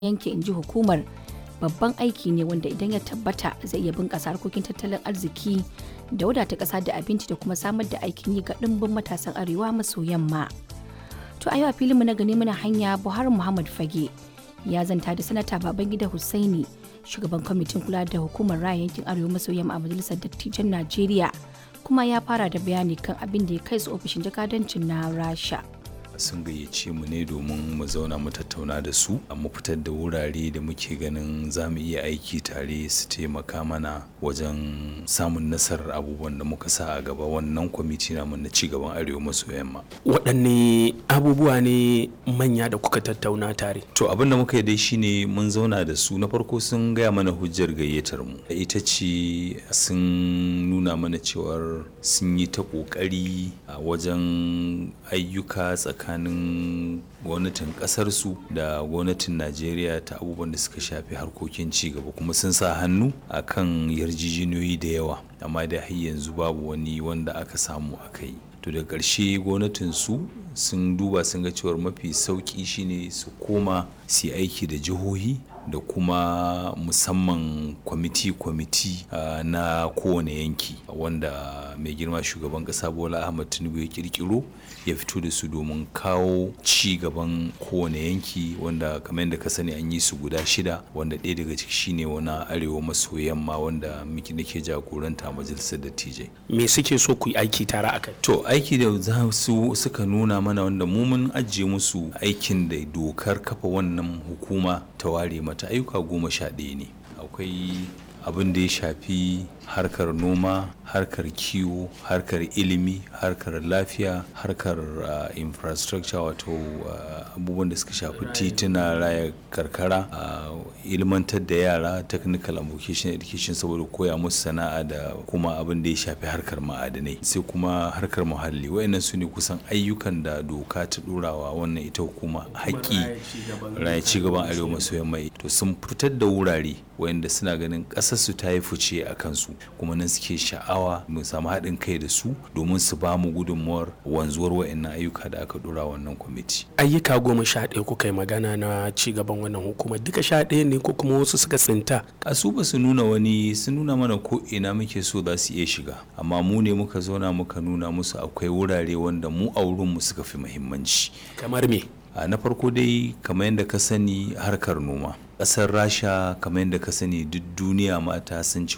yanke inji hukumar babban aiki ne wanda idan ya tabbata zai iya bunƙasa harkokin tattalin arziki da wadata ƙasa da abinci da kuma samar da aikin yi ga ɗimbin matasan arewa maso yamma to a yau a filinmu na gani muna hanya buhari muhammad fage ya zanta da sanata babangida hussaini shugaban kwamitin kula da hukumar raya yankin arewa maso yamma a majalisar dattijan najeriya kuma ya fara da bayani kan abin da ya kai su ofishin jakadancin na rasha sun gayyace mu ne domin mu zauna mu tattauna da su mu fitar da wurare da muke ganin za mu iya aiki tare su taimaka mana wajen samun nasarar abubuwan da muka sa a gaba wannan kwamiti namu na cigaban arewa maso yamma waɗanne abubuwa ne manya da kuka tattauna tare to abin da muka yi dai shine mun zauna da su na farko sun gaya mana hujjar gayyatar mu ita ce sun nuna mana cewar sun yi ta ƙoƙari a wajen ayyuka tsakanin tsakanin gwamnatin kasarsu da gwamnatin najeriya ta abubuwan da suka shafi harkokin cigaba kuma sun sa hannu a kan yarjejeniyoyi da yawa amma da har yanzu babu wani wanda aka samu aka yi to da ƙarshe gwamnatin su sun duba sun ga cewar mafi sauƙi shine su koma su aiki da jihohi da kuma musamman kwamiti-kwamiti uh, na kowane yanki wanda mai girma shugaban kasa bola ahmad tinubu ya kirkiro ya fito da su domin kawo ci gaban kowane yanki wanda kamar yadda ka sani an yi su guda shida wanda ɗaya daga ciki shine wani arewa maso yamma wanda miki nake jagoranta a majalisar dattijai me suke so ku yi aiki tare a kai to aiki da za su suka nuna mana wanda mu mun ajiye musu aikin da dokar kafa wannan hukuma ta ware mata ayyuka goma sha ɗaya ne akwai abin da ya shafi harkar noma harkar kiwo harkar ilimi harkar lafiya harkar uh, infrastructure wato uh, abubuwan da suka shafi tituna raya karkara uh, ilmantar da yara technical and vocational education saboda koya musu sana'a da kuma abin da ya shafi harkar ma'adanai sai kuma harkar muhalli wayannan su ne kusan ayyukan da doka ta ɗorawa wannan ita hukuma haƙƙi raya cigaban arewa maso yamma to sun fitar da wurare wayanda suna ganin ƙasarsu ta yi fice a kansu kuma nan suke sha'awa mu samu haɗin kai da su domin su ba mu gudunmuwar wanzuwar wa'annan ayyuka da aka dora wannan kwamiti. ayyuka goma sha ɗaya kuka yi magana na ci gaban wannan hukumar duka sha ɗaya ne ko kuma wasu suka tsinta. a su ba su nuna wani sun nuna mana ko ina muke so za su iya shiga amma mu ne muka zauna muka nuna musu akwai wurare wanda mu a wurinmu suka fi muhimmanci. kamar me. na farko dai kamar yadda ka sani harkar noma ƙasar rasha kamar yadda ka sani duk duniya mata sun ci